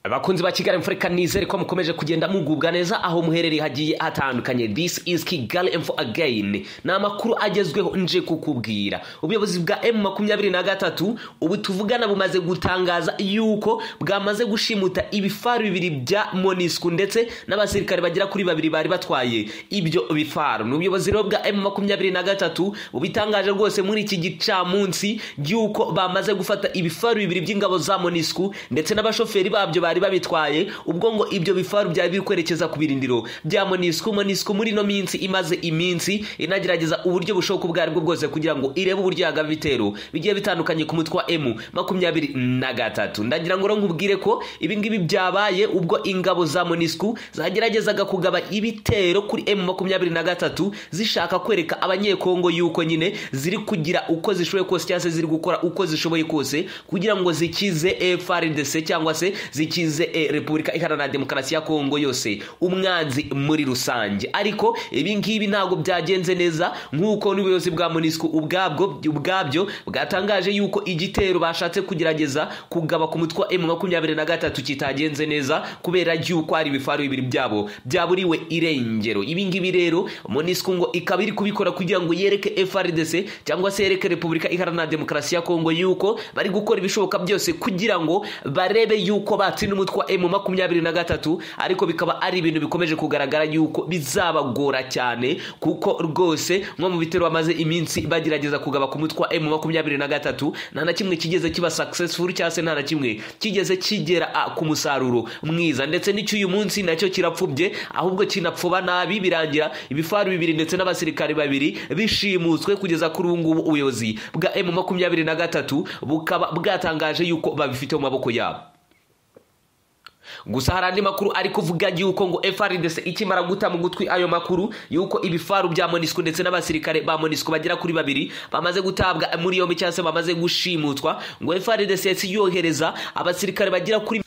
abakunzi ba kigali mfo reka nizere ko mukomeje kugenda mugubwa neza aho muherereye hagiye hatandukanye this is kigali mfo again ni amakuru agezweho nje kukubwira ubuyobozi bwa m makumyabiri na gatatu ubu tuvugana bumaze gutangaza yuko bwamaze gushimuta ibifaru bibiri bya monisku ndetse n'abasirikare bagera kuri babiri bari batwaye ibyo bifaru ni ubuyobozi rero bwa m makumyabiri na gatatu bubitangaje rwose muri iki gicamunsi y'uko bamaze gufata ibifaru bibiri by'ingabo za monisku ndetse n'abashoferi babyo bari babitwaye ubwo ngo ibyo bifaru byari biri kwerekeza ku birindiro bya monisku monisku muri ino minsi imaze iminsi inagerageza uburyo bushoboka ubwo aribwo bwose kugira ngo irebe uburyo yagaba ibitero bigiye bitandukanye ku mutwe wa emu makumyabiri na gatatu ndagira ngo rero nkubwire ko ibi ngibi byabaye ubwo ingabo za monisku zageragezaga kugaba ibitero kuri emu makumyabiri na gatatu zishaka kwereka abanyekongo yuko nyine ziri kugira uko zishoboye kose cyangwa se ziri gukora uko zishoboye kose kugira ngo zikize FRDC cyangwa se zikize eh, Repubulika Iharanira Demokarasi ya Kongo yose umwanzi muri rusange ariko ibi ngibi ntabwo byagenze neza nk'uko n'ubuyobozi bwa MONUSCO ubwabwo ubwabyo bwatangaje yuko igitero bashatse kugerageza kugaba ku mutwe wa M23 kitagenze neza kubera yuko ari ibifaru bibiri byabo byaburiwe irengero ibi ngibi rero MONUSCO ngo ikaba iri kubikora kugira ngo yereke FRDC cyangwa se yereke Repubulika Iharanira Demokarasi ya Kongo yuko bari gukora ibishoboka byose kugira ngo barebe yuko batsinda umutwe wa emu makumyabiri na gatatu ariko bikaba ari ibintu bikomeje kugaragara yuko bizabagora cyane kuko rwose nko mu bitero bamaze iminsi bagerageza kugaba ku mutwe wa emu makumyabiri na gatatu nta na kimwe kigeze kiba successful cyangwa se nta na kimwe kigeze kigera a, ku musaruro mwiza ndetse n'cy'uyu munsi nacyo kirapfubye ahubwo kinapfuba nabi birangira ibifaru bibiri ndetse n'abasirikari babiri bishimutswe kugeza kuri ubu ngubu ubuyobozi bwa emu makumyabiri na gatatu bukaba bwatangaje yuko babifite mu maboko yabo gusa hari andi makuru ari kuvuga yuko ngo FRDC ikimara guta mu gutwi ayo makuru yuko ibifaru bya MONUSCO ndetse n'abasirikare ba MONUSCO bagera kuri babiri bamaze gutabwa muri yombi cyangwa se bamaze gushimutwa ngo FRDC yahise yohereza abasirikare bagera kuri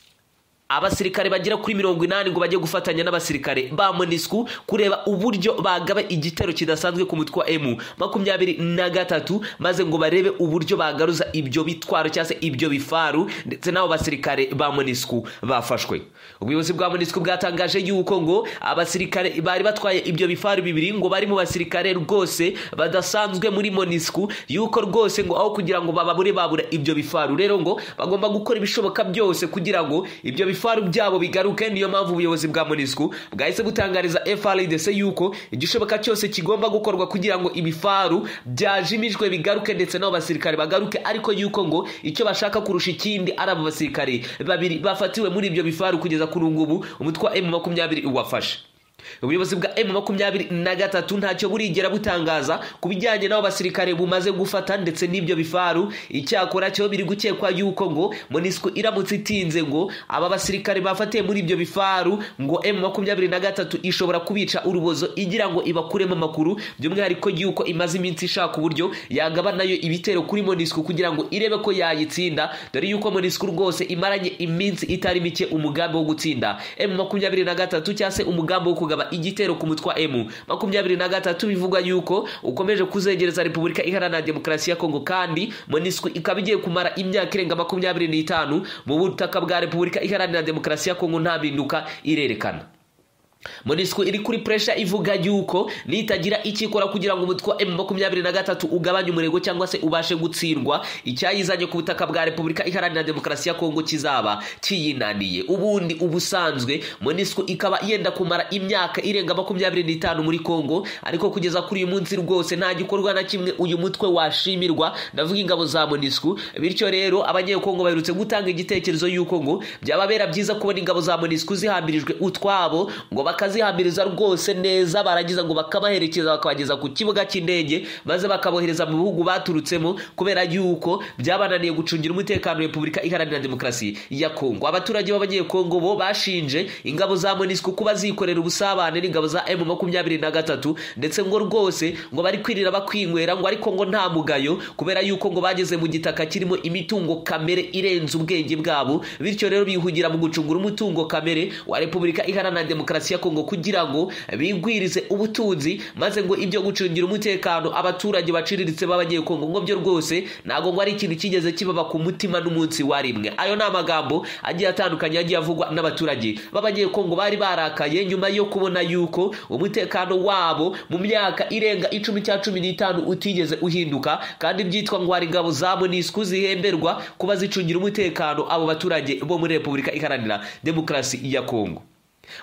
abasirikare bagera kuri mirongo inani ngo bajye gufatanya n'abasirikare ba monisku kureba uburyo bagaba igitero kidasanzwe ku mutwe wa emu makumyabiri na gatatu maze ngo barebe uburyo bagaruza ibyo bitwaro cyangwa se ibyo bifaru ndetse n'abo basirikare ba monisku bafashwe ubuyobozi bwa monisku bwatangaje yuko ngo abasirikare bari batwaye ibyo bifaru bibiri ngo bari mu basirikare rwose badasanzwe muri monisku yuko rwose ngo aho kugira ngo bababure babura ibyo bifaru rero ngo bagomba gukora ibishoboka byose kugira ngo ibyo bifaru ibifaru byabo bigaruke niyo mpamvu ubuyobozi bwa MONUSCO bwahise butangariza FRDC yuko igishoboka cyose kigomba gukorwa kugira ngo ibifaru byajimijwe bigaruke ndetse n'abo basirikare bagaruke ariko yuko ngo icyo bashaka kurusha ikindi ari abo basirikare babiri bafatiwe muri ibyo bifaru kugeza kuri ubu ngubu umutwe wa M makumyabiri wafashe ubuyobozi bwa emu makumyabiri na gatatu ntacyo burigera butangaza ku bijyanye n'abo basirikare bumaze gufata ndetse n'ibyo bifaru icyakora cyo biri gukekwa yuko ngo monisco iramutse itinze ngo aba basirikare bafatiye muri ibyo bifaru ngo emu makumyabiri na gatatu ishobora kubica urubozo igira ngo ibakuremo amakuru by'umwihariko yuko imaze iminsi ishaka uburyo yagaba nayo ibitero kuri monisco kugira ngo irebe ko yayitsinda dore yuko monisco rwose imaranye iminsi itari mike umugambi wo gutsinda emu makumyabiri na gatatu cyangwa se umugambi wo kugaba kugaba igitero ku mutwa emu makumyabiri na gatatu bivugwa yuko ukomeje kuzegereza repubulika iharanira demokarasi ya kongo kandi monisco ikaba igiye kumara imyaka irenga makumyabiri n'itanu mu butaka bwa repubulika iharanira demokarasi ya kongo nta mpinduka irerekana monisco iri kuri puresha ivuga yuko nitagira ikikora kugira ngo umutwe wa emu makumyabiri na gatatu ugabanye umurego cyangwa se ubashe gutsindwa icyayizanye ku butaka bwa repubulika iharanira demokarasi ya kongo kizaba kiyinaniye ubundi ubusanzwe monisco ikaba yenda kumara imyaka irenga makumyabiri n'itanu muri kongo ariko kugeza kuri uyu munsi rwose nta gikorwa na kimwe uyu mutwe washimirwa ndavuga ingabo za monisco bityo rero abanyekongo baherutse gutanga igitekerezo y'uko ngo byababera byiza kubona ingabo za monisco zihambirijwe utwabo ngo bakazihambiriza rwose neza barangiza ngo bakabaherekeza bakabageza ku kibuga cy'indege maze bakabohereza mu bihugu baturutsemo kubera yuko byabananiye gucungira umutekano repubulika iharanira demokarasi ya kongo abaturage b'abanyekongo bo bashinje ingabo za monisco kuba zikorera ubusabane n'ingabo za m makumyabiri na gatatu ndetse ngo rwose ngo bari kwirira bakwinywera ngo ariko ngo nta mugayo kubera yuko ngo bageze mu gitaka kirimo imitungo kamere irenze ubwenge bwabo bityo rero bihugira mu gucungura umutungo kamere wa repubulika iharanira demokarasi ya kongo kugira ngo bigwirize ubutunzi maze ngo ibyo gucungira umutekano abaturage baciriritse b'abanyekongo ngo byo rwose ntabwo ngo ari ikintu cyigeze kibaba ku mutima n'umunsi wa rimwe ayo ni amagambo agiye atandukanye yagiye avugwa n'abaturage b'abanyekongo bari barakaye nyuma yo kubona yuko umutekano wabo mu myaka irenga icumi cya cumi n'itanu utigeze uhinduka kandi byitwa ngo hari ingabo za monisku zihemberwa kuba zicungira umutekano abo baturage bo muri repubulika iharanira demokarasi ya kongo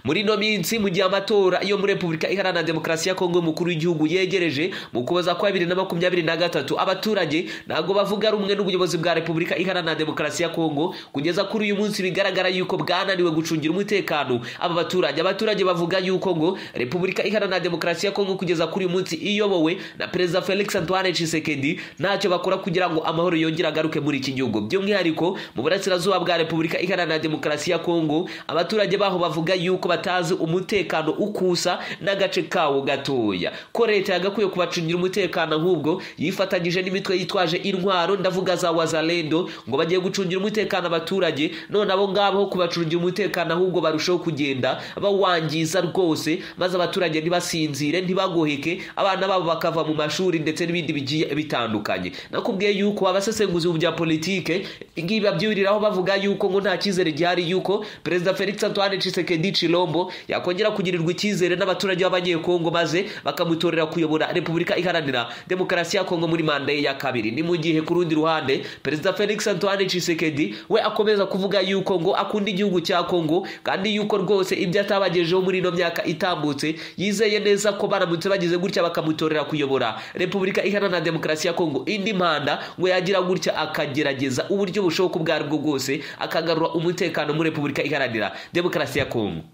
muri ino minsi mu gihe amatora yo muri repubulika iharanira demokarasi ya kongo y'umukuru w'igihugu yegereje mu kuboza kwa bibiri na makumyabiri na gatatu abaturage ntabwo bavuga rumwe n'ubuyobozi bwa repubulika iharanira demokarasi ya kongo kugeza kuri uyu munsi bigaragara yuko bwananiwe gucungira umutekano aba baturage abaturage bavuga yuko ngo repubulika iharanira demokarasi ya kongo kugeza kuri uyu munsi iyobowe na perezida felix antoine tshisekedi ntacyo bakora kugira ngo amahoro yongere agaruke muri iki gihugu by'umwihariko mu burasirazuba bwa repubulika iharanira demokarasi ya kongo abaturage baho bavuga yuko yuko batazi umutekano ukusa n'agace kawo gatoya ko leta yagakwiye kubacungira umutekano ahubwo yifatanyije n'imitwe yitwaje intwaro ndavuga za wazalendo ngo bagiye gucungira umutekano abaturage none abo ngabo ho kubacungira umutekano ahubwo barushaho kugenda bawangiza rwose maze abaturage ntibasinzire ntibagoheke abana babo bakava mu mashuri ndetse n'ibindi bigiye bitandukanye nakubwiye yuko abasesenguzi mu bya politike igihe babyuriraho bavuga yuko ngo nta cyizere gihari yuko perezida felix antoine tshisekedi Chilombo yakongera kugirirwa icyizere n'abaturage b'abanyekongo maze bakamutorera kuyobora repubulika iharanira demokarasi ya kongo muri manda ye ya kabiri ni mu gihe ku rundi ruhande perezida felix antoine tshisekedi we akomeza kuvuga yuko ngo akunda igihugu cya kongo kandi yuko rwose ibyo atabagejeho muri ino myaka itambutse yizeye neza ko baramutse bagize gutya bakamutorera kuyobora repubulika iharanira demokarasi ya kongo indi manda ngo yagira gutya akagerageza uburyo bushoboka ubwo ari bwo bwose akagarura umutekano muri repubulika iharanira demokarasi ya kongo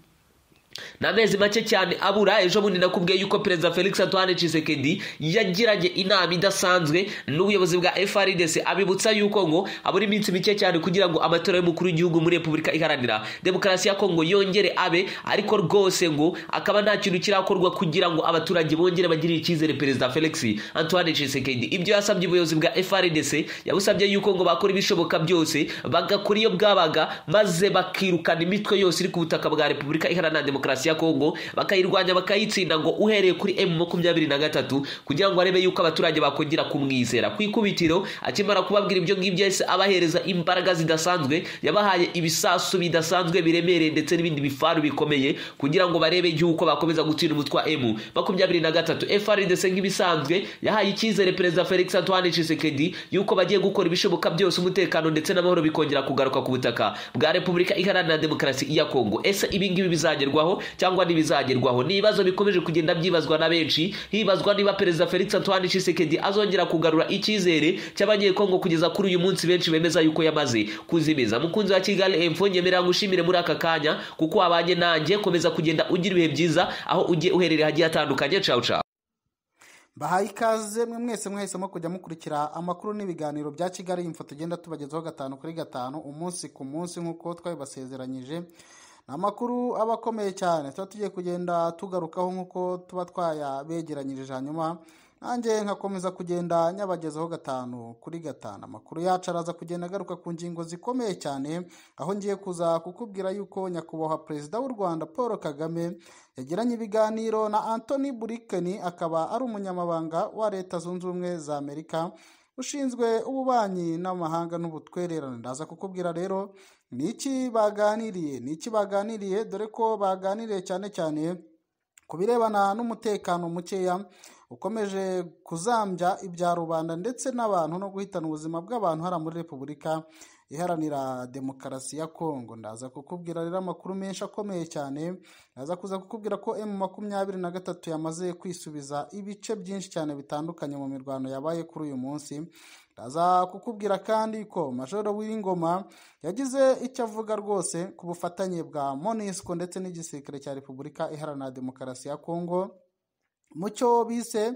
ni amezi make cyane abura ejo bundi nakubwiye yuko perezida felix antoine tshisekedi yagiranye inama idasanzwe n'ubuyobozi bwa frdc abibutsa yuko ngo abura iminsi mike cyane kugira ngo amatora y'umukuru w'igihugu muri repubulika iharanira demokarasi ya kongo yongere abe ariko rwose ngo akaba nta kintu kirakorwa kugira ngo abaturage bongere bagirire icyizere perezida felix antoine tshisekedi ibyo yasabye ubuyobozi bwa frdc yabusabye yuko ngo bakora ibishoboka byose bagakora iyo bwabaga maze bakirukana imitwe yose iri ku butaka bwa repubulika iharanira demokarasi demokarasi ya kongo bakayirwanya bakayitsinda ngo uhereye kuri emu makumyabiri na gatatu kugira ngo arebe yuko abaturage bakongera kumwizera ku ikubitiro akimara kubabwira ibyo ngibyo yahise abahereza imbaraga zidasanzwe yabahaye ibisasu bidasanzwe biremereye ndetse n'ibindi bifaru bikomeye kugira ngo barebe yuko bakomeza gutsinda umutwe wa emu makumyabiri na gatatu frdc nk'ibisanzwe yahaye icyizere perezida felix antoine tshisekedi yuko bagiye gukora ibishoboka byose umutekano ndetse n'amahoro bikongera kugaruka ku butaka bwa repubulika iharanira demokarasi ya kongo ese ibi ngibi bizagerwaho cyangwa ntibizagerwaho ni ibibazo bikomeje kugenda byibazwa na benshi hibazwa niba perezida felix antoine tshisekedi azongera kugarura icyizere cy'abanyekongo kugeza kuri uyu munsi benshi bemeza yuko yamaze kuzimiza mukunzi wa kigali emfo nyemerera ngushimire muri aka kanya kuko wabanye nanjye komeza kugenda ugira ibihe byiza aho ugiye uherereye hagiye hatandukanye cawu cawu bahaye ikaze mwe mwese mwahisemo kujya mukurikira amakuru n'ibiganiro bya kigali imfo tugenda tubagezaho gatanu kuri gatanu umunsi ku munsi nk'uko twabibasezeranyije ni amakuru aba akomeye cyane tuba tugiye kugenda tugarukaho nk'uko tuba twayabegeranyirije hanyuma nanjye nkakomeza kugenda nyabagezaho gatanu kuri gatanu amakuru yacu araza kugenda agaruka ku ngingo zikomeye cyane aho ngiye kuza kukubwira yuko nyakubahwa perezida w'u rwanda paul kagame yagiranye ibiganiro na antoni buriken akaba ari umunyamabanga wa leta zunze ubumwe za amerika ushinzwe ububanyi n'amahanga n'ubutwererane ndaza kukubwira rero ni iki baganiriye ni iki baganiriye dore ko baganiriye cyane cyane ku birebana n'umutekano mukeya ukomeje kuzambya ibya rubanda ndetse n'abantu no guhitana ubuzima bw'abantu hariya muri repubulika iharanira demokarasi ya kongo ndaza kukubwira rero amakuru menshi akomeye cyane ndaza kuza kukubwira ko emu makumyabiri na gatatu yamaze kwisubiza ibice byinshi cyane bitandukanye mu mirwano yabaye kuri uyu munsi ndaza kukubwira kandi ko majoro w'ingoma yagize icyo avuga rwose ku bufatanye bwa monisco ndetse n'igisirikare cya repubulika iharanira demokarasi ya kongo mu cyo bise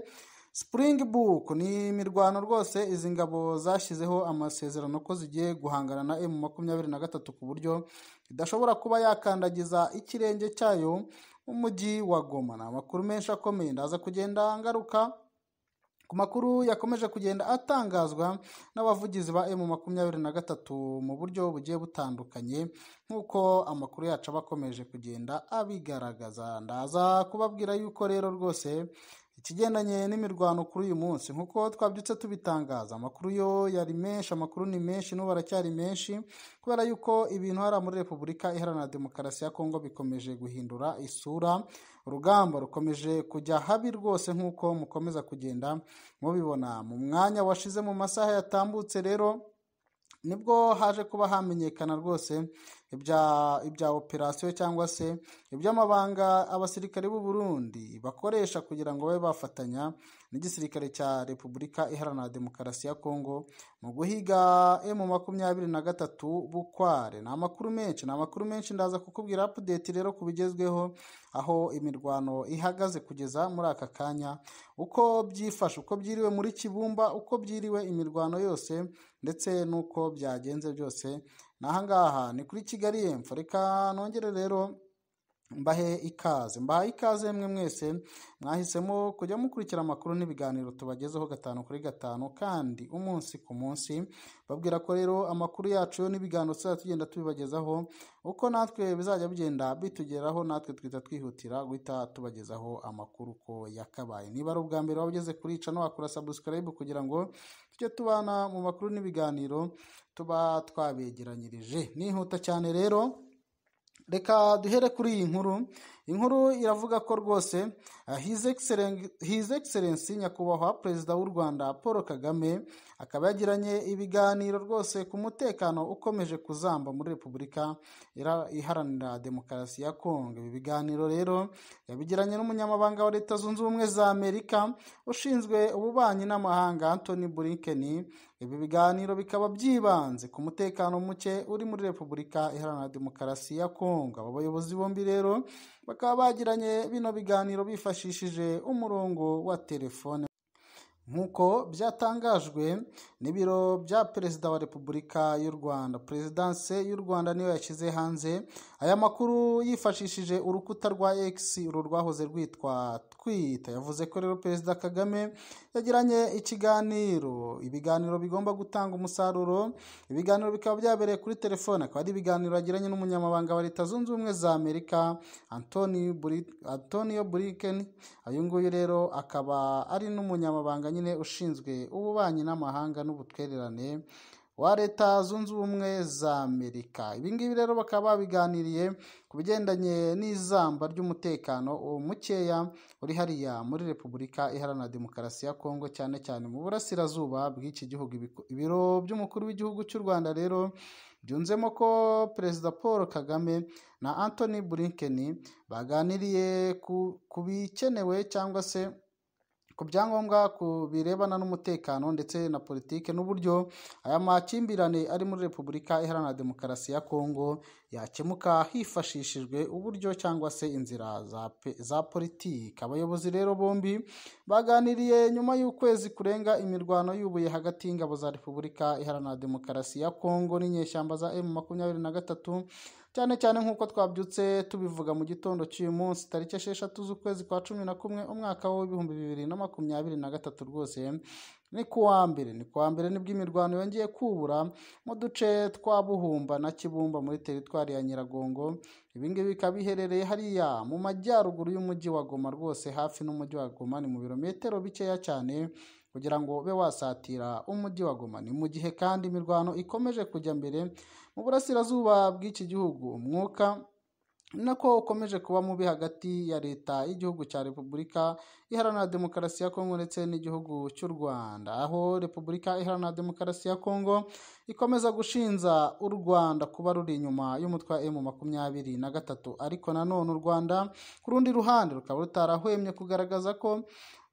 Spring Book ni imirwano rwose izi ngabo zashyizeho amasezerano ko zigiye guhangana na emu makumyabiri na gatatu ku buryo idashobora kuba yakandagiza ikirenge cyayo mu mujyi wa Goma ni amakuru menshi akomeye ndaza kugenda ngaruka ku makuru yakomeje kugenda atangazwa n'abavugizi ba emu makumyabiri na gatatu mu buryo bugiye butandukanye nk'uko amakuru yacu aba akomeje kugenda abigaragaza ndaza kubabwira yuko rero rwose ikigendanye n'imirwano kuri uyu munsi nk'uko twabyutse tubitangaza amakuru yo yari menshi amakuru ni menshi n'ubu aracyari menshi kubera yuko ibintu hariya muri repubulika iharanira demokarasi ya kongo bikomeje guhindura isura urugamba rukomeje kujya habi rwose nk'uko mukomeza kugenda mubibona mu mwanya washize mu masaha yatambutse rero nibwo haje kuba hamenyekana rwose ibya operasiyo cyangwa se iby'amabanga abasirikare b'u Burundi bakoresha kugira ngo babe bafatanya n'igisirikare cya repubulika iharanira demokarasi ya kongo mu guhiga emu makumyabiri na gatatu bukware ni amakuru menshi ni amakuru menshi ndaza kukubwira apudeti rero ku bigezweho aho imirwano ihagaze kugeza muri aka kanya uko byifashe uko byiriwe muri kibumba uko byiriwe imirwano yose ndetse n'uko byagenze byose n'ahangaha ni kuri kigali yemfa reka nongere rero mbahe ikaze mbahe ikaze mwe mwese mwahisemo kujya mukurikira amakuru n'ibiganiro tubagezeho gatanu kuri gatanu kandi umunsi ku munsi babwira ko rero amakuru yacu yo n'ibiganiro tuzajya tugenda tubibagezaho uko natwe bizajya bigenda bitugeraho natwe twita twihutira guhita tubagezaho amakuru uko yakabaye niba ari ubwa mbere waba ugeze kuri cano wakora sabusikarayibu kugira ngo tujye tubana mu makuru n'ibiganiro tuba twabegeranyirije nihuta cyane rero reka duhere kuri iyi nkuru inkuru iravuga ko rwose hizi egiserensi nyakubahwa perezida w'u rwanda paul kagame akaba yagiranye ibiganiro rwose ku mutekano ukomeje kuzamba muri repubulika iharanira demokarasi ya kongo ibi biganiro rero yabigiranye n'umunyamabanga wa leta zunze ubumwe za amerika ushinzwe ububanyi n'amahanga antoni burinkeni ibi biganiro bikaba byibanze ku mutekano muke uri muri repubulika iharanira demokarasi ya kongo aba bayobozi bombi rero bakaba bagiranye bino biganiro bifashishije umurongo wa telefone nk'uko byatangajwe n'ibiro bya perezida wa repubulika y'u rwanda perezidanse y'u rwanda niyo yashyize hanze aya makuru yifashishije urukuta rwa x uru rwahoze rwitwa twita yavuze ko rero perezida kagame yagiranye ikiganiro ibiganiro bigomba gutanga umusaruro ibiganiro bikaba byabereye kuri telefone akaba ari ibiganiro yagiranye n'umunyamabanga wa leta zunze ubumwe za amerika antonio buriken uyu nguyu rero akaba ari n'umunyamabanga nyine ushinzwe ububanyi n'amahanga n'ubutwererane wa leta zunze ubumwe za amerika ibingibi rero bakaba babiganiriye ku bigendanye n'izamba ry'umutekano mukeya uri hariya muri repubulika iharanira demokarasi ya kongo cyane cyane mu burasirazuba bw'iki gihugu ibiro by'umukuru w'igihugu cy'u rwanda rero byunzemo ko perezida paul kagame na anthony blinken baganiriye ku bikenewe cyangwa se ku byangombwa ku birebana n'umutekano ndetse na politiki n'uburyo aya makimbirane ari muri repubulika iharanira demokarasi ya kongo yakemuka hifashishijwe uburyo cyangwa se inzira za, za politiki abayobozi rero bombi baganiriye nyuma y'ukwezi kurenga imirwano y'ubuye hagati y'ingabo za repubulika iharanira demokarasi ya kongo n'inyeshyamba za emu makumyabiri na gatatu cyane cyane nk'uko twabyutse tubivuga mu gitondo cy'uyu munsi tariki esheshatu z'ukwezi kwa cumi na kumwe umwaka w'ibihumbi bibiri na makumyabiri na gatatu rwose ni kuwa mbere ni kuwa mbere nibwo imirwano yongeye kubura mu duce twa buhumba na kibumba muri teritwari ya nyiragongo ibingibi bikaba biherereye hariya mu majyaruguru y'umujyi wa goma rwose hafi n'umujyi wa goma ni mu birometero bikeya cyane kugira ngo ube wasatira umujyi wa goma ni mu gihe kandi imirwano ikomeje kujya mbere mu burasirazuba bw'iki gihugu umwuka nako ukomeje kuba mubi hagati ya leta y'igihugu cya repubulika iharanira demokarasi ya kongo ndetse n'igihugu cy'u rwanda aho repubulika iharanira demokarasi ya kongo ikomeza gushinja u rwanda kuba ruri inyuma y'umutwe wa emu makumyabiri na gatatu ariko nanone u rwanda ku rundi ruhande rukaba rutarahwemye kugaragaza ko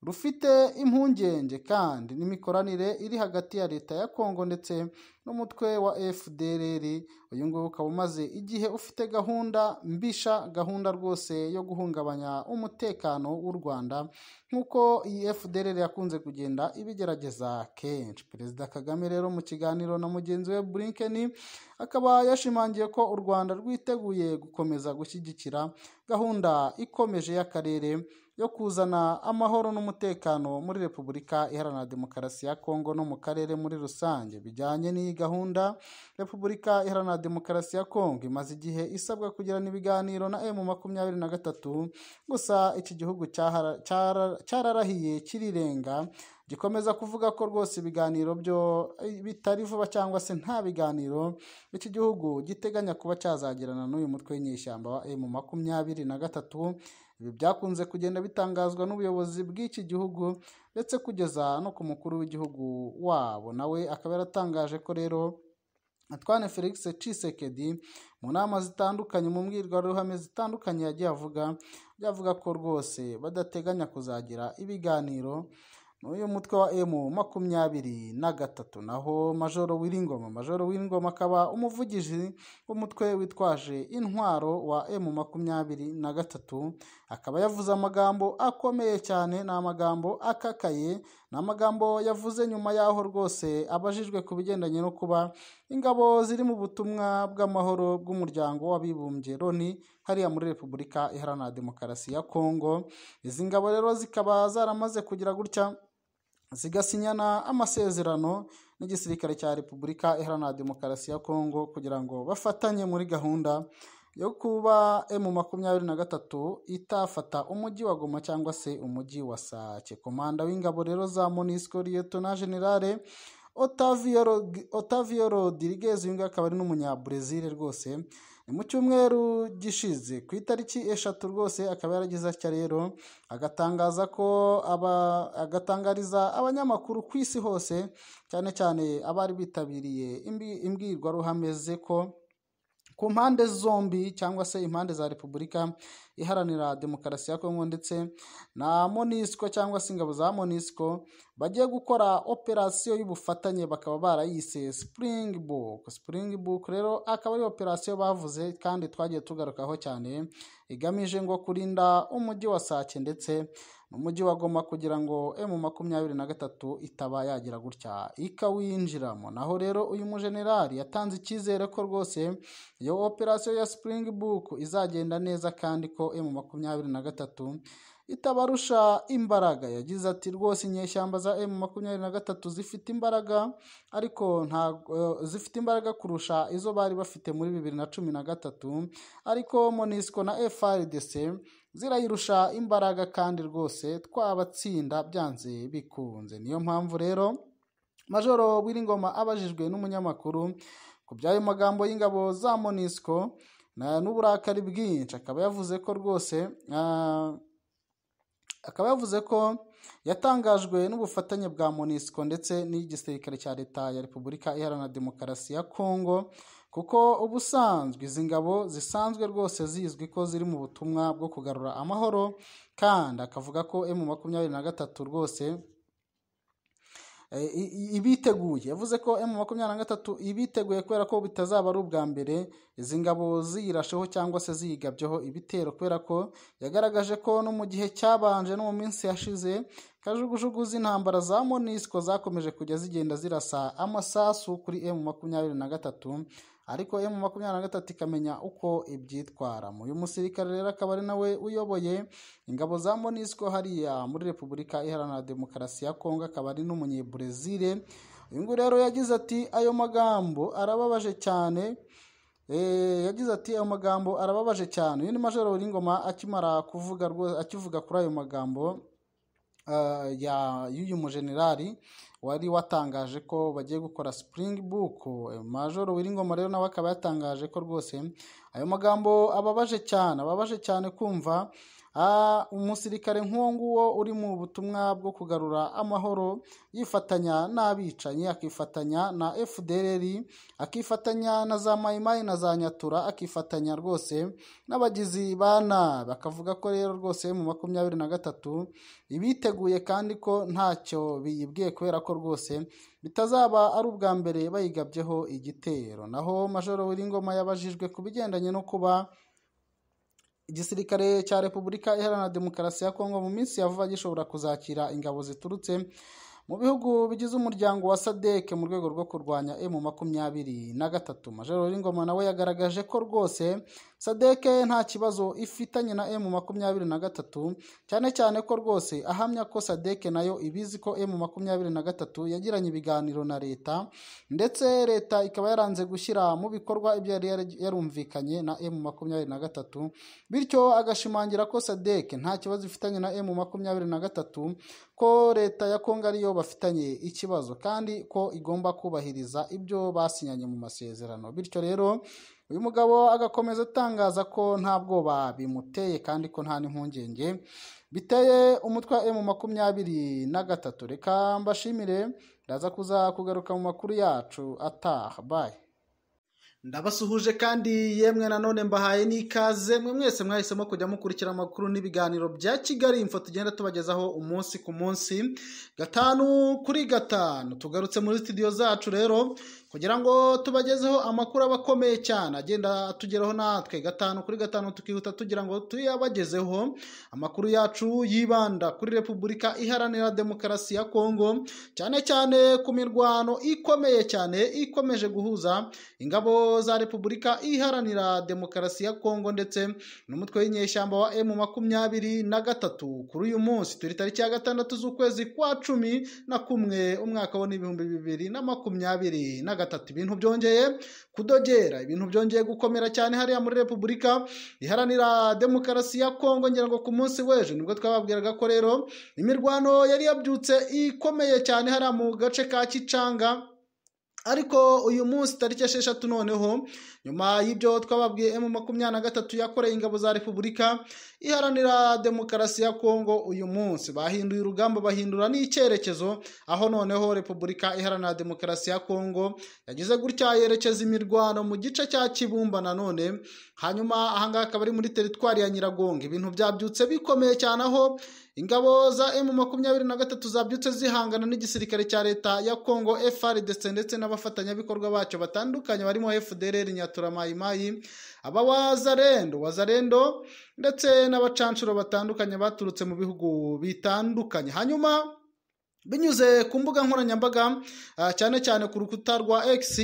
rufite impungenge kandi n'imikoranire iri hagati ya leta ya kongo ndetse n'umutwe wa fdrr uyu nguyu ukaba umaze igihe ufite gahunda mbisha gahunda rwose yo guhungabanya umutekano w'u rwanda nk'uko iyi fdrr yakunze kugenda ibigerageza kenshi perezida kagame rero mu kiganiro na mugenzi we blinken akaba yashimangiye ko u rwanda rwiteguye gukomeza gushyigikira gahunda ikomeje y'akarere yo kuzana amahoro n'umutekano muri repubulika iharanira demokarasi ya kongo no mu karere muri rusange bijyanye n'iyi gahunda repubulika iharanira demokarasi ya kongo imaze igihe isabwa kugirana ibiganiro na emu makumyabiri na gatatu gusa iki gihugu cyahara- cyara- cyararahiye kirirenga gikomeza kuvuga ko rwose ibiganiro byo bitari vuba cyangwa se nta biganiro iki gihugu giteganya kuba cyazagirana n'uyu mutwe w'inyeshyamba wa emu makumyabiri na gatatu ibi byakunze kugenda bitangazwa n'ubuyobozi bw'iki gihugu ndetse kugeza no ku mukuru w'igihugu wabo nawe akaba yaratangaje ko rero Antoine Felix Tshisekedi mu nama zitandukanye mu mbwirwaruhame zitandukanye yagiye avuga byavuga ko rwose badateganya kuzagira ibiganiro n'uyu mutwe wa emu makumyabiri na gatatu naho majoro w'iringoma majoro w'iringoma akaba umuvugizi w'umutwe witwaje intwaro wa emu makumyabiri na gatatu akaba yavuze amagambo akomeye cyane ni amagambo akakaye ni amagambo yavuze nyuma y'aho rwose abajijwe ku bigendanye no kuba ingabo ziri mu butumwa bw'amahoro bw'umuryango w'abibumbye loni hariya muri repubulika iharanira demokarasi ya kongo izi ngabo rero zikaba zaramaze kugira gutya zigasinyana amasezerano n'igisirikare cya repubulika iharanira demokarasi ya kongo kugira ngo bafatanye muri gahunda yo kuba emu makumyabiri na gatatu itafata umujyi wa goma cyangwa se umujyi wa sake komanda w'ingabo rero za monisco liyetona generale Otavio Rog- Otavio Rodriguez uyu nguyu akaba ari n'umunyabrazil rwose ni mu cyumweru gishize ku itariki eshatu rwose akaba yaragize atya rero agatangaza ko aba agatangariza abanyamakuru ku isi hose cyane cyane abari bitabiriye imbi- imbwirwaruhame ze ko ku mpande zombi cyangwa se impande za repubulika iharanira demokarasi ya kongo ndetse na monisco cyangwa se ingabo za monisco bagiye gukora operasiyo y'ubufatanye bakaba barayise springbok springbok rero akaba ari operasiyo bavuze kandi twagiye tugarukaho cyane igamije ngo kurinda umujyi wa sake ndetse umujyi wa Goma kugira ngo emu makumyabiri na gatatu itaba yagira gutya ikawinjiramo naho rero uyu mujenerali yatanze icyizere ko rwose iyo operasiyo ya springbok izagenda neza kandi ko emu makumyabiri na gatatu itabarusha imbaraga yagize ati rwose inyeshyamba za emu makumyabiri na gatatu zifite imbaraga ariko nta zifite imbaraga kurusha izo bari bafite muri bibiri na cumi na gatatu ariko monisco na frdc zirayirusha imbaraga kandi rwose twabatsinda byanze bikunze niyo mpamvu rero majoro w'iringoma abajijwe n'umunyamakuru ku by'ayo magambo y'ingabo za monisco na- n'uburakari bwinshi akaba yavuze ko rwose ah, akaba yavuze ko yatangajwe n'ubufatanye bwa monisco ndetse n'igisirikare cya leta ya repubulika iharanira demokarasi ya kongo kuko ubusanzwe izi ngabo zisanzwe rwose zizwi ko ziri mu butumwa bwo kugarura amahoro kandi akavuga ko emu makumyabiri na gatatu rwose i- i- ibiteguye yavuze ko emu makumyabiri na gatatu ibiteguye kubera ko bitazaba ari ubwa mbere izi ngabo ziyirasheho cyangwa se ziyigabyeho ibitero kubera ko yagaragaje ko no mu gihe cyabanje no mu minsi yashize kajugujugu z'intambara za monisco zakomeje kujya zigenda zirasa amasasu kuri emu makumyabiri na gatatu ariko emu makumyabiri na gatatu ikamenya uko ibyitwaramo uyu musirikare rero akaba ari nawe uyoboye ingabo za monisco hariya muri repubulika iharanira demokarasi ya kongo akaba ari n'umunyebrezil uyu nguyu rero yagize ati ayo magambo arababaje cyane Eh, yagize ati ayo magambo arababaje cyane uyu ni majoro w'ingoma akimara kuvuga rwo- akivuga kuri ayo magambo ah, ya y'uyu mujenerali wari watangaje ko bagiye gukora spring book majoro w'ingoma rero nawe akaba yatangaje ko rwose ayo magambo ababaje cyane ababaje cyane kumva ah, umusirikare nk'uwo nguwo uri mu butumwa bwo kugarura amahoro yifatanya n'abicanyi akifatanya na fdrr akifatanya na za mayimayi na za nyatura akifatanya rwose n'abagizi ba nabi akavuga ko rero rwose mu makumyabiri na gatatu ibiteguye kandi ko ntacyo biyibwiye kubera ko rwose bitazaba ari ubwa mbere bayigabyeho igitero naho majoro w'iringoma yabajijwe ku bigendanye no kuba igisirikare cya repubulika iharanira demokarasi ya kongo mu minsi ya vuba gishobora kuzakira ingabo ziturutse mu bihugu bigize umuryango wa sadek mu rwego rwo kurwanya emu makumyabiri na gatatu majoro w'ingoma nawe yagaragaje ko rwose sadeke nta kibazo ifitanye na emu makumyabiri na gatatu cyane cyane ko rwose ahamya ko sadeke nayo ibizi ko emu makumyabiri na gatatu yagiranye ibiganiro na leta ndetse leta ikaba yaranze gushyira mu bikorwa ibyo yari yarumvikanye na emu makumyabiri na gatatu bityo agashimangira ko sadeke nta kibazo ifitanye na emu makumyabiri na gatatu ko leta ya kongo ariyo bafitanye ikibazo kandi ko igomba kubahiriza ibyo basinyanye mu masezerano bityo rero uyu mugabo agakomeza atangaza ko nta bwoba bimuteye kandi ko nta n'impungenge biteye umutwe wa emu makumyabiri na gatatu reka mbashimire ndaza kuza kugaruka mu makuru yacu ataha bayi ndabasuhuje kandi yemwe nanone mbahaye n'ikaze mwe mwese mwahisemo kujya mukurikira amakuru n'ibiganiro bya kigali info tugenda tubagezaho umunsi ku munsi gatanu kuri gatanu tugarutse muri studio zacu rero kugira ngo tubagezeho amakuru aba akomeye cyane agenda atugeraho natwe gatanu kuri gatanu tukihuta tugira ngo tuyabagezeho amakuru yacu yibanda kuri repubulika iharanira demokarasi ya kongo cyane cyane ku mirwano ikomeye cyane ikomeje guhuza ingabo za repubulika iharanira demokarasi ya kongo ndetse n'umutwe w'inyeshyamba wa emu makumyabiri na gatatu kuri uyu munsi turi tariki ya gatandatu z'ukwezi kwa cumi na kumwe umwaka wo n'ibihumbi bibiri na makumyabiri na gatatu ibintu byongeye kudogera ibintu byongeye gukomera cyane hariya muri repubulika iharanira demokarasi ya kongo ngira ngo ku munsi w'ejo nibwo twababwiraga ko rero imirwano yari yabyutse ikomeye cyane hariya mu gace ka kicanga ariko uyu munsi tariki esheshatu noneho nyuma y'ibyo twababwiye emu makumyabiri na gatatu yakoreye ingabo za repubulika iharanira demokarasi ya kongo uyu munsi bahinduye urugamba bahindura n'icyerekezo aho noneho repubulika iharanira demokarasi ya kongo yagize gutya yerekeza imirwano mu gice cya kibumba nanone hanyuma ahangaha akaba ari muri teritwari ya nyiragongo ibintu byabyutse bikomeye cyane aho ingabo za emu makumyabiri na gatatu zabyutse zihangana n'igisirikare cya leta ya kongo frdc ndetse n'abafatanyabikorwa bacyo batandukanye barimo fdr nyaturamayimayi abawazarendo wazarendo ndetse n'abacanshuro batandukanye baturutse mu bihugu bitandukanye hanyuma binyuze ku mbuga nkoranyambaga cyane cyane ku rukuta rwa x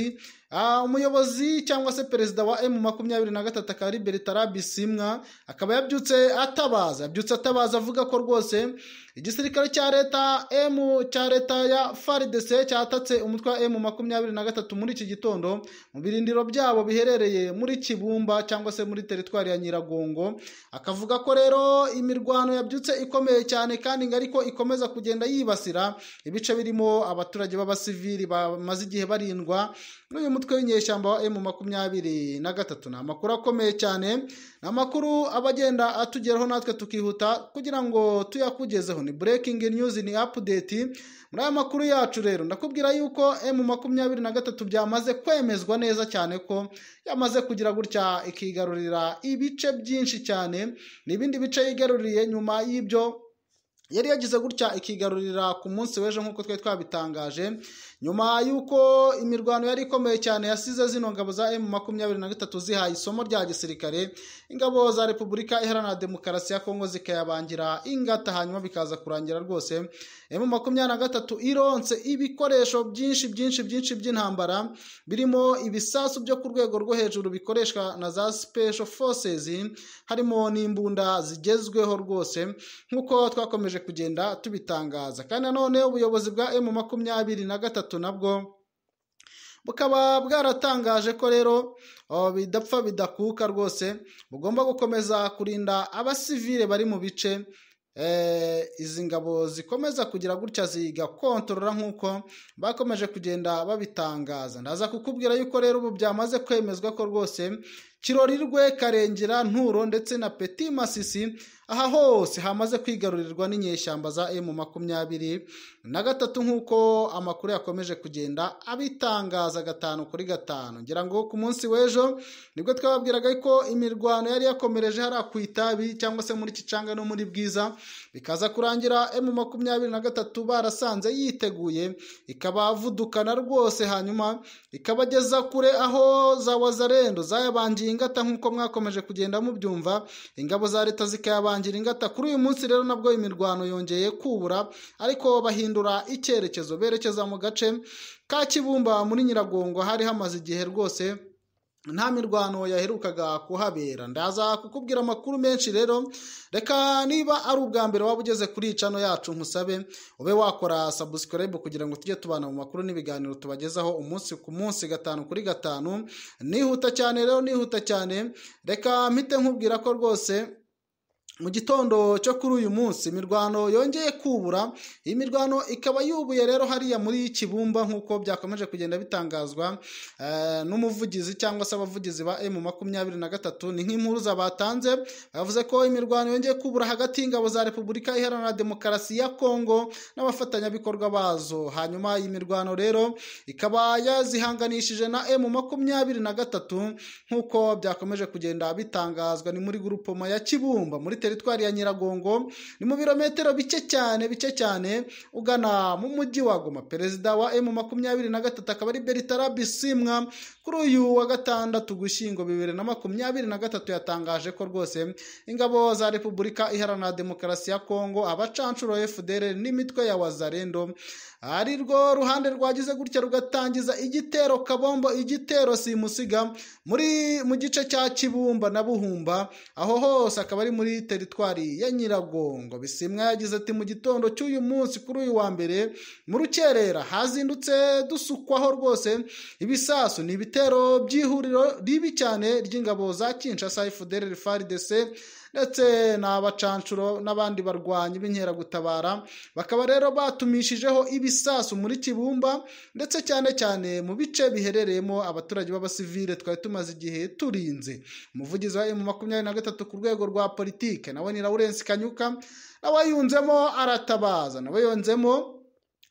umuyobozi cyangwa se perezida wa emu makumyabiri na gatatu akaba ari bertara simwa akaba yabyutse atabaza yabyutse atabaza avuga ko rwose igisirikare cya leta emu cya leta ya faridese cyatatse umutwe wa emu makumyabiri na gatatu muri iki gitondo mu birindiro byabo biherereye muri kibumba cyangwa se muri teritwari ya nyiragongo akavuga ko rero imirwano yabyutse ikomeye cyane kandi ngo ariko ikomeza kugenda yibasira ibice birimo abaturage b'abasivili bamaze igihe barindwa n'uyu umutwe w'inyeshyamba wa emu makumyabiri na gatatu ni amakuru akomeye cyane ni amakuru aba agenda atugeraho natwe tukihuta kugira ngo tuyakugezeho ni breaking news ni update muri aya makuru yacu rero ndakubwira yuko emu makumyabiri na gatatu byamaze kwemezwa neza cyane ko yamaze kugira gutya ikigarurira ibice byinshi cyane n'ibindi bice yigaruriye nyuma y'ibyo yari yagize gutya ikigarurira ku munsi w'ejo nk'uko twari twabitangaje nyuma y'uko imirwano yari ikomeye cyane yasize zino ngabo za emu makumyabiri na gatatu zihaye isomo rya gisirikare ingabo za repubulika iharanira demokarasi ya kongo zikayabangira ingata hanyuma bikaza kurangira rwose emu makumyabiri na gatatu ironse ibikoresho byinshi byinshi byinshi by'intambara birimo ibisasu byo ku rwego rwo hejuru bikoreshwa na za special forces harimo n'imbunda zigezweho rwose nk'uko twakomeje kugenda tubitangaza kandi nanone ubuyobozi bwa emu makumyabiri na gatatu nabwo bukaba bwaratangaje ko rero bidapfa bidakuka rwose bugomba gukomeza kurinda abasivile bari mu bice izi ngabo zikomeza kugira gutya zigakontorora nk'uko bakomeje kugenda babitangaza ndaza kukubwira yuko rero ubu byamaze kwemezwa ko rwose kirorirwe karengera nturo ndetse na peti masisi aha hose hamaze kwigarurirwa n'inyeshyamba za emu makumyabiri na gatatu nk'uko amakuru yakomeje kugenda abitangaza gatanu kuri gatanu ngira ngo ku munsi w'ejo nibwo twababwiraga ko imirwano yari yakomereje hariya ku itabi cyangwa se muri kicanga no muri bwiza bikaza kurangira emu makumyabiri na gatatu barasanze yiteguye ikabavudukana rwose hanyuma ikabageza kure aho za wazarendo zayabangiye ingata nk'uko mwakomeje kugenda mubyumva ingabo za leta zikayabangira ingata kuri uyu munsi rero nabwo imirwano yongeye kubura ariko bahindura icyerekezo berekeza mu gace ka kibumba muri nyiragongo hari hamaze igihe rwose nta mirwano yaherukaga kuhabera ndaza kukubwira amakuru menshi rero reka niba ari ubwa mbere waba ugeze kuri cano yacu nkusabe ube wakora sabusikarayibu kugira ngo tujye tubana mu makuru n'ibiganiro tubagezaho umunsi ku munsi gatanu kuri gatanu nihuta cyane rero nihuta cyane reka mpite nkubwira ko rwose mu gitondo cyo kuri uyu munsi imirwano yongeye kubura iyi mirwano ikaba yubuye rero hariya muri kibumba nk'uko byakomeje kugenda bitangazwa n'umuvugizi cyangwa se abavugizi ba emu makumyabiri na gatatu ni nk'impuruza batanze bavuze ko imirwano yongeye kubura hagati y'ingabo za repubulika iharanira demokarasi ya kongo n'abafatanyabikorwa bazo hanyuma iyi mirwano rero ikaba yazihanganishije na emu makumyabiri na gatatu nk'uko byakomeje kugenda bitangazwa ni muri gurupoma ya kibumba muri teritwari ya nyiragongo ni mu birometero bike cyane bike cyane ugana mu mujyi wa goma perezida wa emu makumyabiri na gatatu akaba ari beritara bisimwa kuri uyu wa gatandatu gushyingo bibiri na makumyabiri na gatatu yatangaje ko rwose ingabo za repubulika iharanira demokarasi ya kongo abacanshuro fdr n'imitwe ya wazarendo ari rwo ruhande rwagize gutya rugatangiza igitero kabombo igitero simusiga muri mu gice cya kibumba na buhumba aho hose akaba ari muri teritwari ya nyiragongo bisimwa yagize ati mu gitondo cy'uyu munsi kuri uyu wa mbere mu rukerera hazindutse dusukwaho rwose ibisasu ni ibitero by'ihuriro ribi cyane ry'ingabo za kinshasa efuderi faridese ndetse n'abacanshuro n'abandi barwanyi b'inkeragutabara bakaba rero batumishijeho ibisasu muri kibumba ndetse cyane cyane mu bice biherereyemo abaturage b'abasivile twari tumaze igihe turinze umuvugizi wa emu makumyabiri na gatatu ku rwego rwa politike nawe ni lawurence kanyuka nawe yunzemo aratabaza nawe yunzemo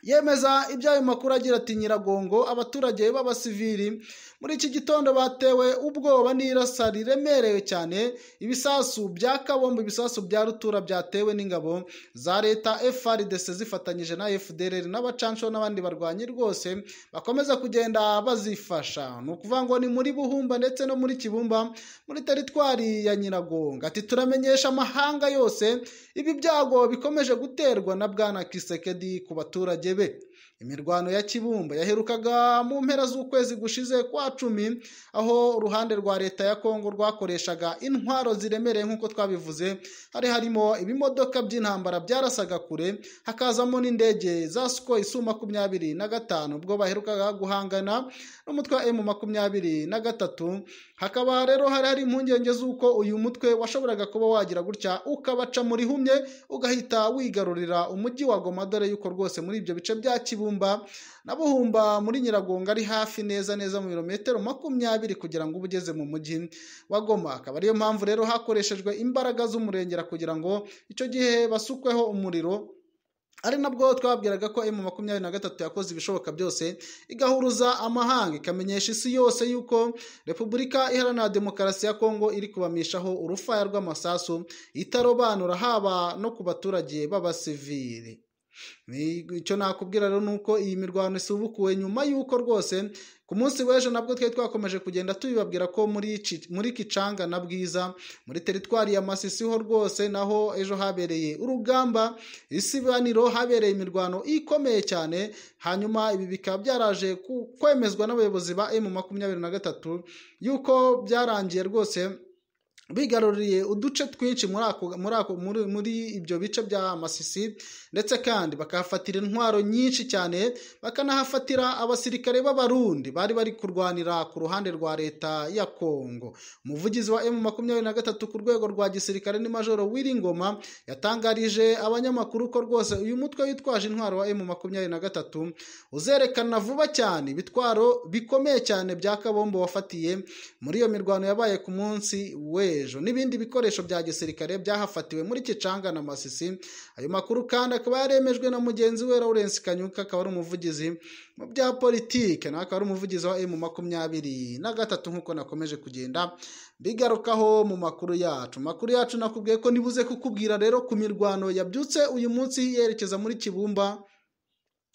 yemeza ibyayo makuru agira ati nyiragongo abaturage b'abasivili muri iki gitondo batewe ubwoba n'irasa riremerewe cyane ibisasu bya kabombo ibisasu bya rutura byatewe n'ingabo za leta frdc zifatanyije na fdr n'abacanshuro n'abandi barwanyi rwose bakomeza kugenda bazifasha ni ukuvuga ngo ni muri buhumba ndetse no muri kibumba muri teritwari ya nyiragongo ati turamenyesha amahanga yose ibi byago bikomeje guterwa na bwana kisekedi ku baturage be imirwano ya kibumba yaherukaga mu mpera z'ukwezi gushize kwa cumi aho uruhande rwa leta ya kongo rwakoreshaga intwaro ziremereye nk'uko twabivuze hari harimo ibimodoka by'intambara byarasaga kure hakazamo n'indege za suko isu makumyabiri na gatanu ubwo baherukaga guhangana n'umutwe wa emu makumyabiri na gatatu hakaba rero hari hari impungenge z'uko uyu mutwe washoboraga kuba wagira gutya ukabaca muri humye ugahita wigarurira umujyi wa goma dore yuko rwose muri ibyo bice bya kibumba na buhumba muri nyiragongo ari hafi neza neza mu birometero makumyabiri kugira ngo uba ugeze mu mujyi wa goma akaba ariyo mpamvu rero hakoreshejwe imbaraga z'umurengera kugira ngo icyo gihe basukweho umuriro ari nabwo twabwiraga ko emu makumyabiri na gatatu yakoze ibishoboka byose igahuruza amahanga ikamenyesha isi yose yuko repubulika iharanira demokarasi ya kongo iri kubamishaho urufaya rw'amasasu itarobanura haba no ku baturage b'abasivili icyo nakubwira rero ni uko iyi mirwano isubukuwe nyuma y'uko rwose ku munsi w'ejo nabwo twari twakomeje kugenda tubibabwira ko muri kicanga na bwiza muri teritwari ya masisi ho rwose naho ejo habereye urugamba isibaniro habereye imirwano ikomeye cyane hanyuma ibi bikaba byaraje kwemezwa n'abayobozi ba emu makumyabiri na gatatu yuko byarangiye rwose bigaruriye uduce twinshi muri muri ibyo bice bya masisi ndetse kandi bakahafatira intwaro nyinshi cyane bakanahafatira abasirikare b'abarundi bari bari kurwanira ku ruhande rwa leta ya kongo umuvugizi wa emu makumyabiri na gatatu ku rwego rwa gisirikare ni majoro wiringoma yatangarije abanyamakuru ko rwose uyu mutwe witwaje intwaro wa emu makumyabiri na gatatu uzerekana vuba cyane ibitwaro bikomeye cyane bya kabombo wafatiye muri iyo mirwano yabaye ku munsi we n'ibindi bikoresho bya gisirikare byahafatiwe muri kicanga na masisi ayo makuru kandi akaba yaremejwe na mugenzi we lawrence kanyuka akaba ari umuvugizi mu bya politike nawe akaba ari umuvugizi wa emu makumyabiri na gatatu nk'uko nakomeje kugenda bigarukaho mu makuru yacu amakuru yacu nakubwiye ko nibuze kukubwira rero ku mirwano yabyutse uyu munsi yerekeza muri kibumba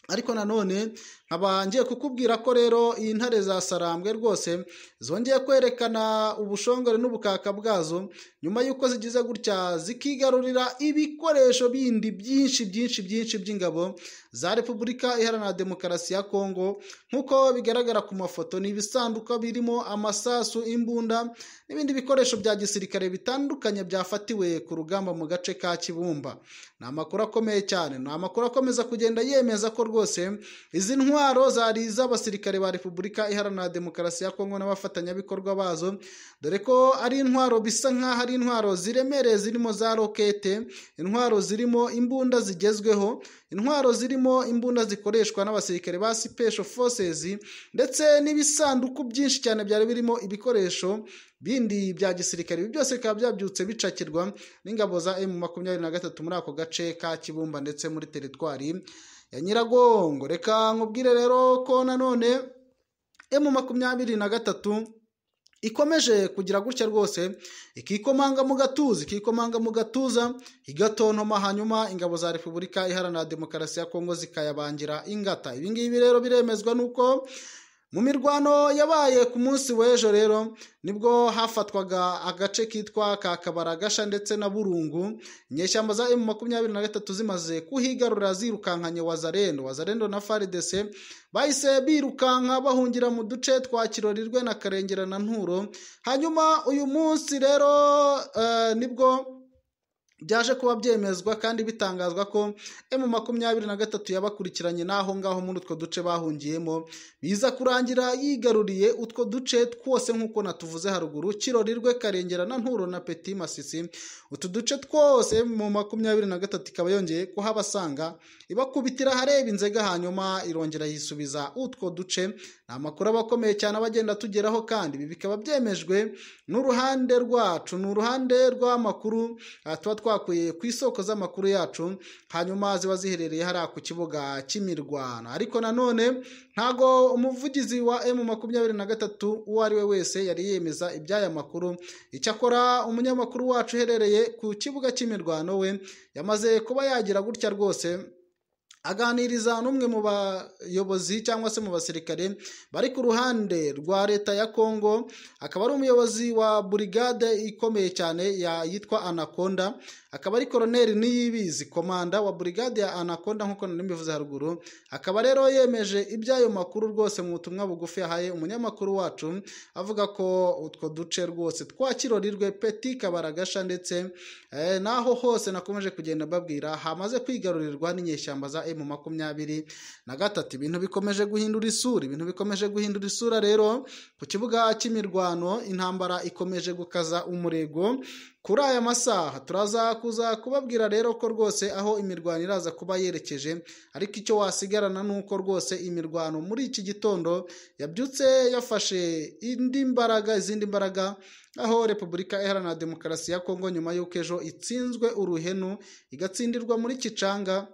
ariko nanone nkaba ngiye kukubwira ko rero iyi ntare za sarambwe rwose zongeye kwerekana ubushongore n'ubukaka bwazo nyuma y'uko zigize gutya zikigarurira ibikoresho bindi byinshi byinshi byinshi by'ingabo za repubulika iharanira demokarasi ya kongo nk'uko bigaragara ku mafoto ni ibisanduku birimo amasasu imbunda n'ibindi bikoresho bya gisirikare bitandukanye byafatiwe ku rugamba mu gace ka kibumba ni amakuru akomeye cyane ni amakuru akomeza kugenda yemeza ko rwose izi ntwaro zari iz'abasirikare ba repubulika iharanira demokarasi ya kongo n'abafatanyabikorwa bazo dore ko ari intwaro bisa nk'aho ari intwaro ziremereye zirimo za rokete intwaro zirimo imbunda zigezweho intwaro zirimo imbunda zikoreshwa n'abasirikare ba sipesho forces ndetse n'ibisanduku byinshi cyane byari birimo ibikoresho bindi bya gisirikare ibi byose bikaba byabyutse bicakirwa n'ingabo za emu makumyabiri na gatatu muri ako gace ka kibumba ndetse muri teritwari ya nyiragongo reka nkubwire rero ko nanone emu makumyabiri na gatatu ikomeje kugira gutya rwose ikikomanga mu gatuza ikikomanga mu gatuza igatontoma hanyuma ingabo za repubulika iharanira demokarasi ya kongo zikayabangira ingata ibi ngibi rero biremezwa n'uko mu mirwano yabaye ku munsi w'ejo rero nibwo hafatwaga agace kitwa ka kabaragasha ndetse na burungu inyeshyamba za emu makumyabiri na gatatu zimaze kuhigarura zirukankanye wazarendo wazarendo na faridese bahise birukanka bahungira mu duce twa kirorirwe na karengera na nturo hanyuma uyu munsi rero nibwo byaje kuba byemezwa kandi bitangazwa ko emu makumyabiri na gatatu yabakurikiranye n'aho ngaho muri utwo duce bahungiyemo biza kurangira yigaruriye utwo duce twose nk'uko natuvuze haruguru kirorirwe karengera na nturo na peti masisi utu duce twose mu makumyabiri na gatatu ikaba yongeye kuhabasanga ibakubitira hareba inzega hanyuma irongera yisubiza utwo duce ni amakuru aba akomeye cyane abagenda tugeraho kandi ibi bikaba byemejwe n'uruhande rwacu ni uruhande rw'amakuru tuba twakuye ku isoko z'amakuru yacu hanyuma ziba ziherereye hariya ku kibuga cy'imirwano ariko nanone ntago umuvugizi wa emu makumyabiri na gatatu uwo ari we wese yari yemeza iby'aya makuru icyakora umunyamakuru wacu uherereye ku kibuga cy'imirwano we yamaze kuba yagira gutya rwose aganiriza n'umwe mu bayobozi cyangwa se mu basirikare bari ku ruhande rwa leta ya kongo akaba ari umuyobozi wa burigade ikomeye cyane yitwa anakonda akaba ari koroneri niyibizi komanda wa burigade ya anakonda nk'uko mbivuze haruguru akaba rero yemeje iby'ayo makuru rwose mu butumwa bugufi yahaye umunyamakuru wacu avuga ko utwo duce rwose twakirorirwe peti kabaragasha ndetse naho hose nakomeje kugenda babwira hamaze kwigarurirwa n'inyeshyamba za emu makumyabiri na gatatu ibintu bikomeje guhindura isura ibintu bikomeje guhindura isura rero ku kibuga cy'imirwano intambara ikomeje gukaza umurego kuri aya masaha turaza kuza kubabwira rero ko rwose aho imirwano iraza kuba yerekeje ariko icyo wasigarana ni uko rwose imirwano muri iki gitondo yabyutse yafashe indi mbaraga izindi mbaraga aho repubulika iharanira demokarasi ya kongo nyuma y'uko ejo itsinzwe uruhenu igatsindirwa muri kicanga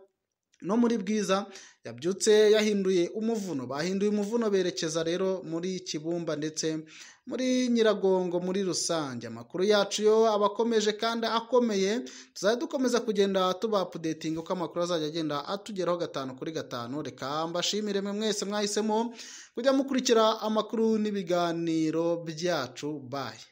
no muri bwiza yabyutse yahinduye umuvuno bahinduye umuvuno berekeza rero muri kibumba ndetse muri nyiragongo muri rusange amakuru yacu yo aba akomeje kandi akomeye tuzajya dukomeza kugenda tuba apudetinga uko amakuru azajya agenda atugeraho gatanu kuri gatanu reka mbashimire mwe mwese mwahisemo kujya mukurikira amakuru n'ibiganiro byacu bayi